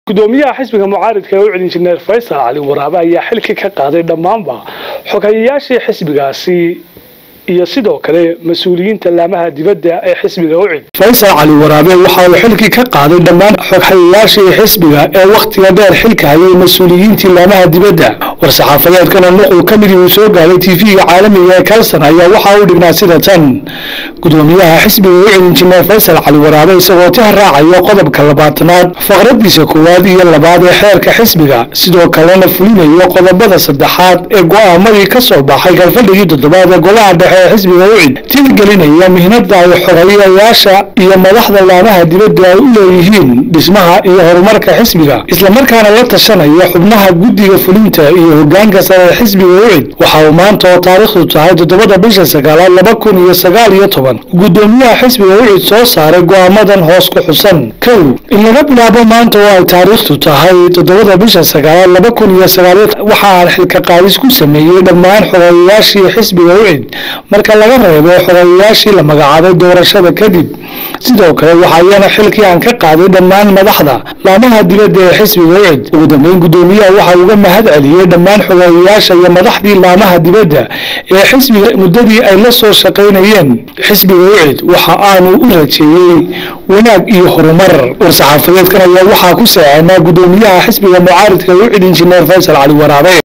gudoomiyaha xisbiga mucaaridka ee u cid injineer faysal cali waraabe ayaa xilkii ka qaaday dhammaanba xogayayaashii xisbigaasi iyo sidoo kale mas-uuliyiinta laamaha dibadda ee xisbiga u cid faysal cali waraabe waxa uu xilkii ka qaaday dhammaan xoghayayaashii xisbiga ee wakhtiga dheer xilka hayay mas-uuliyiintii laamaha dibadda war-saxaafadeedkana nuqul ka midii uu soo gaaray tv-ga caalamiga ee kalson ayaa waxa uu dhignaa sida tan gudoomiyaha xisbiga u cid injineer faysal cali waraabe isagoo tix raacaya qodobka labaatanaad faqradiisa koowaad iyo labaad ee xeerka xisbiga sidoo kalena fulinayo qodobada saddexaad ee go'aamadii ka soo baxay galfadhigii toddobaad ee golaha dhexe ee xisbiga ucid tixgelinaya mihnada ay xogayayaasha iyo madaxda laamaha dibadda ay u leeyihiin dhismaha iyo horumarka xisbiga islamarkaana la tashanaya xubnaha guddiga fulinta iyo hogaanka sare ee xisbiga ucid waxa uu maanta oo taariikhdu tahay toddobada bisha sagaalaad laba kun iyo sagaal iyo toban gudoomiyaha xisbiga ucid soo saaray go'aamadan hoos ku xusan kow in laga bilaabo maanta oo ay taariikhdu tahay toddobada bisha sagaalaad laba kun iyo sagaaliyo waxa aan xilka qaadis ku sameeyey dhammaan xogayayaashii xisbiga ucid marka laga reebo xogayayaashii la magacaabay doorashada kadib sidoo kale waxaayana xilkii aan ka qaaday dhammaan madaxda laamaha dibadda ee xisbiga ucid ugu dambeyn gudoomiyaha waxa uga mahad celiyey dhammaan xogayayaasha iyo madaxdii laamaha dibadda ee xisbiga muddadii ay la soo shaqaynayeen xisbiga ucid waxa aanu u rajeeyey wanaag iyo horumar war-saxaafadeedkan ayaa waxaa ku seexanaa gudoomiyaha xisbiga mucaaridka ucid injineer faysal cali waraabe